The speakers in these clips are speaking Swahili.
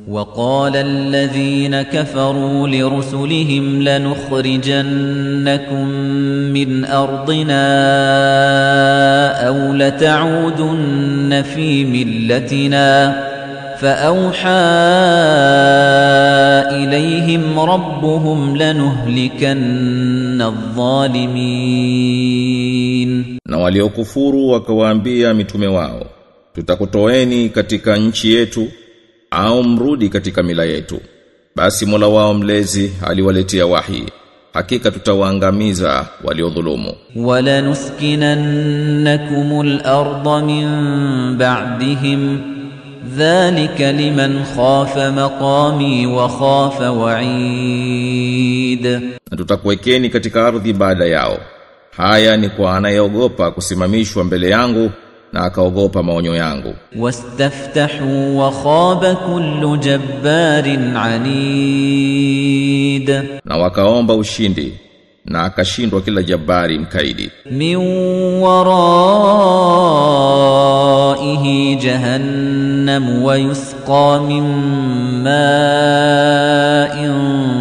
وقال الذين كفروا لرسلهم لنخرجنكم من أرضنا أو لتعودن في ملتنا فأوحى إليهم ربهم لنهلكن الظالمين Na waliokufuru wakawaambia mitume wao, tutakutoeni katika nchi yetu au mrudi katika mila yetu. Basi Mola wao mlezi aliwaletea wahi, hakika tutawaangamiza waliodhulumu. ولنسكننكم الأرض من بعدهم ذلك لمن خاف مقامي وخاف وعيد Na tutakuwekeni katika ardhi baada yao. Haya ni kwa anayeogopa kusimamishwa mbele yangu na akaogopa maonyo yangu. واستفتحوا وخاب كل جبار عنيد Na wakaomba ushindi na akashindwa kila jabari mkaidi. من ورائه جهنم ويسقى من ماء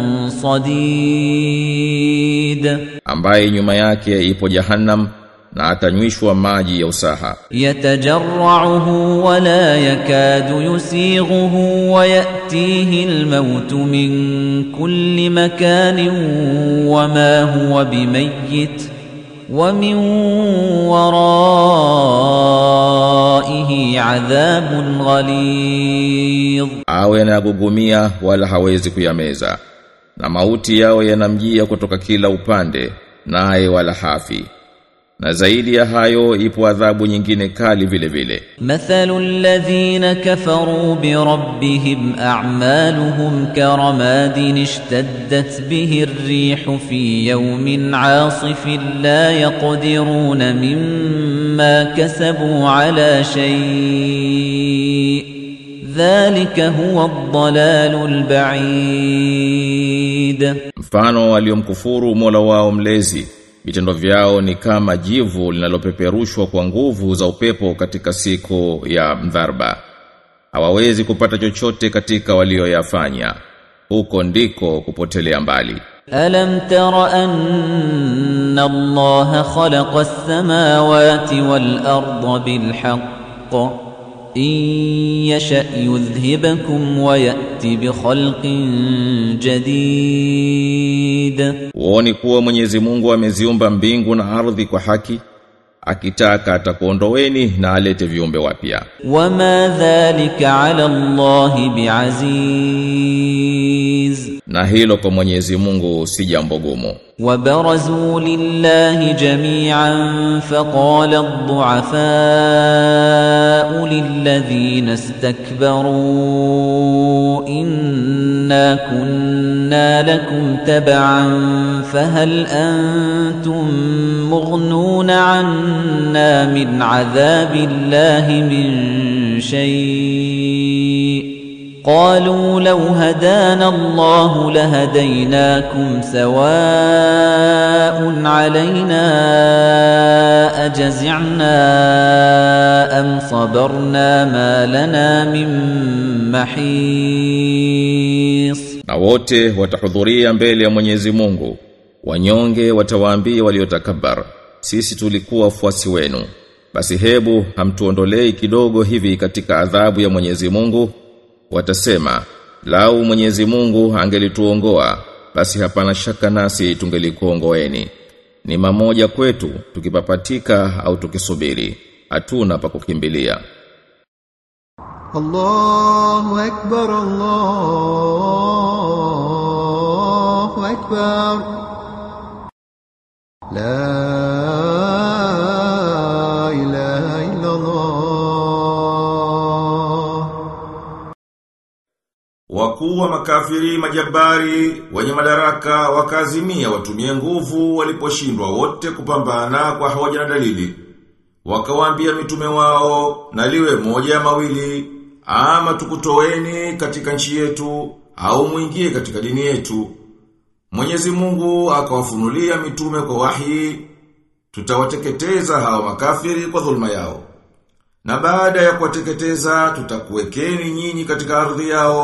صديد ambaye nyuma yake ipo jahannam na atanywishwa maji ya usaha يتجرعه ولا يكاد يسيغه ويأتيه الموت من كل مكان وما هو بميت ومن ورائه عذاب غليظ awe anagugumia wala hawezi kuyameza na mauti yao yanamjia kutoka kila upande naye wala hafi na zaidi ya hayo ipo adhabu nyingine kali vile vile مثل الذين كفروا بربهم أعمالهم كرماد اشتدت به الريح في يوم عاصف لا يقدرون مما كسبوا على شيء ذلك هو الضلال البعيد mfano waliomkufuru Mola wao mlezi vitendo vyao ni kama jivu linalopeperushwa kwa nguvu za upepo katika siku ya mdharba hawawezi kupata chochote katika walioyafanya huko ndiko kupotelea mbali ألم تر أن الله خلق السماوات والأرض بالحق إن يشأ يذهبكم ويأت بخلق جديد Uoni kuwa Mwenyezi Mungu ameziumba mbingu na ardhi kwa haki akitaka atakuondoweni na alete viumbe wapya وما ذلك على الله بعزيز na hilo kwa Mwenyezi Mungu si jambo gumu وبرزوا لله جميعا فقال الضعفاء للذين استكبروا إنا كنا لكم تبعا فهل أنتم مغنون عنا من عذاب الله من شيء قالوا لو هدانا الله لهديناكم سواء علينا أجزعنا أم صبرنا ما لنا من محيص na wote watahudhuria mbele ya Mwenyezi Mungu wanyonge watawaambia waliotakabar sisi tulikuwa wafuasi wenu basi hebu hamtuondolei kidogo hivi katika adhabu ya Mwenyezi Mungu watasema lau Mwenyezi Mungu angelituongoa basi hapana shaka nasi tungelikuongoeni ni mamoja kwetu tukipapatika au tukisubiri hatuna pa kukimbilia الله أكبر الله أكبر لا إله إلا الله Wakuu wa makafiri majabari wenye madaraka wakazimia watumie nguvu waliposhindwa wote kupambana kwa hoja na dalili. Wakawaambia mitume wao na liwe moja ya mawili ama tukutoeni katika nchi yetu au mwingie katika dini yetu. Mwenyezi Mungu akawafunulia mitume kwa wahi tutawateketeza hawa makafiri kwa dhulma yao. Na baada ya kuwateketeza tutakuwekeni nyinyi katika ardhi yao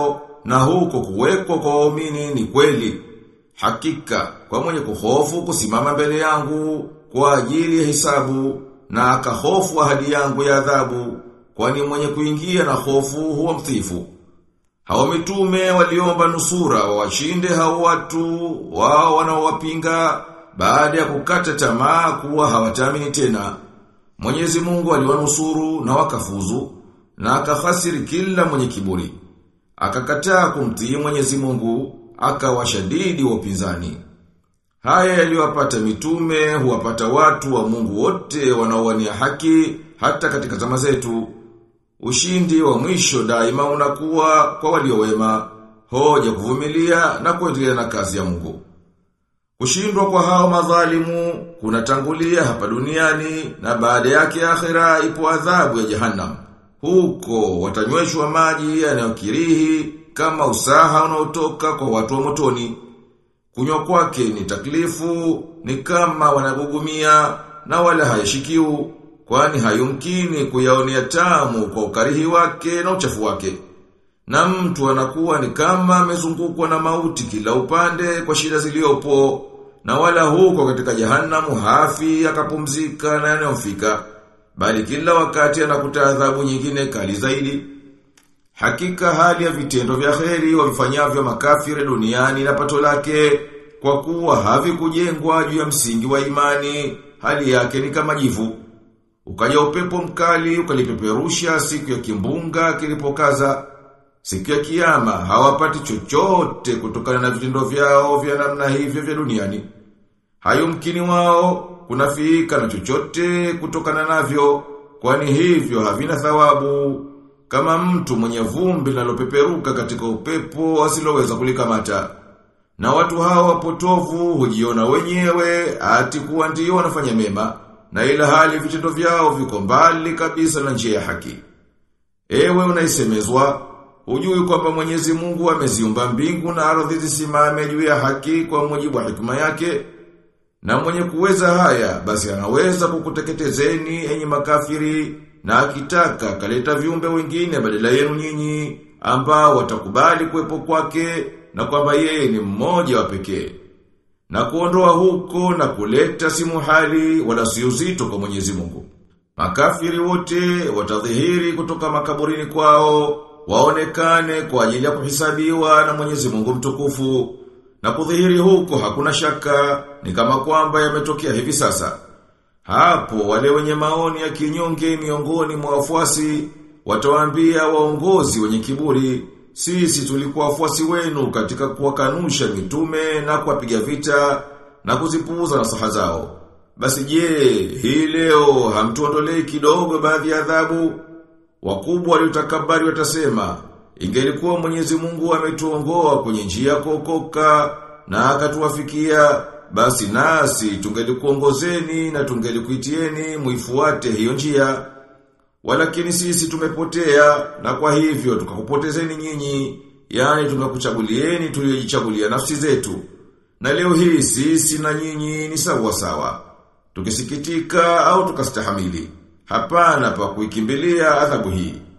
na huko kuwekwa kwa waumini ni kweli. Hakika kwa mwenye kuhofu kusimama mbele yangu kwa ajili ya hisabu na akahofu ahadi yangu ya adhabu kwani mwenye kuingia na hofu huwa mtifu. Hao mitume waliomba nusura wawashinde hao watu wao wanaowapinga baada ya kukata tamaa kuwa hawataamini tena. Mwenyezi Mungu aliwanusuru na wakafuzu na akahasiri kila mwenye kiburi. Akakataa kumtii Mwenyezi Mungu, akawashadidi wa upinzani. Haya yaliyowapata mitume huwapata watu wa Mungu wote wanaowania haki hata katika zama zetu. Ushindi wa mwisho daima unakuwa kwa walio wema, hoja kuvumilia na kuendelea na kazi ya Mungu. Kushindwa kwa hao madhalimu kunatangulia hapa duniani na baada yake akhera ipo adhabu ya jahannam. Huko watanyweshwa maji yanayokirihi kama usaha unaotoka kwa watu wa motoni. Kunywa kwake ni taklifu, ni kama wanagugumia na wala hayashikiu, kwani hayumkini kuyaonea tamu kwa ukarihi wake na uchafu wake. Na mtu anakuwa ni kama amezungukwa na mauti kila upande kwa shida ziliopo, na wala huko katika jahanamu hafi akapumzika na yanayomfika, bali kila wakati anakuta adhabu nyingine kali zaidi. Hakika hali ya vitendo vya kheri wavifanyavyo makafiri duniani na pato lake kwa kuwa havikujengwa juu ya msingi wa imani, hali yake ni kama jivu. Ukaja upepo mkali ukalipeperusha siku ya kimbunga kilipokaza. Siku ya kiyama hawapati chochote kutokana na vitendo vyao vya namna hivyo vya duniani. Hayumkini wao kunafiika na chochote kutokana navyo, kwani hivyo havina thawabu kama mtu mwenye vumbi linalopeperuka katika upepo asiloweza kulikamata. Na watu hawa wapotovu hujiona wenyewe ati kuwa ndio wanafanya mema na ila hali vitendo vyao viko mbali kabisa na njia ya haki. Ewe unaisemezwa, hujui kwamba Mwenyezi Mungu ameziumba mbingu na ardhi zisimame juu ya haki kwa mujibu wa hikma yake. Na mwenye kuweza haya, basi anaweza kukuteketezeni enyi makafiri na akitaka kaleta viumbe wengine badala yenu nyinyi ambao watakubali kuwepo kwake na kwamba yeye ni mmoja wa pekee. Na kuondoa huko na kuleta si muhali wala si uzito kwa Mwenyezi Mungu. Makafiri wote watadhihiri kutoka makaburini kwao, waonekane kwa ajili ya kuhisabiwa na Mwenyezi Mungu mtukufu. Na kudhihiri huko hakuna shaka, ni kama kwamba yametokea hivi sasa. Hapo wale wenye maoni ya kinyonge miongoni mwa wafuasi watawaambia waongozi wenye kiburi, sisi tulikuwa wafuasi wenu katika kuwakanusha mitume na kuwapiga vita na kuzipuuza nasaha zao. Basi je, hii leo hamtuondolei kidogo baadhi ya adhabu? Wakubwa waliotakabari watasema, ingelikuwa Mwenyezi Mungu ametuongoa kwenye njia ya kuokoka na akatuwafikia basi nasi tungelikuongozeni na tungelikuitieni muifuate hiyo njia. Walakini sisi tumepotea na kwa hivyo tukakupotezeni nyinyi, yani tukakuchagulieni tuliojichagulia nafsi zetu. Na leo hii sisi na nyinyi ni sawa sawa. Tukisikitika au tukastahamili. Hapana pa kuikimbilia adhabu hii.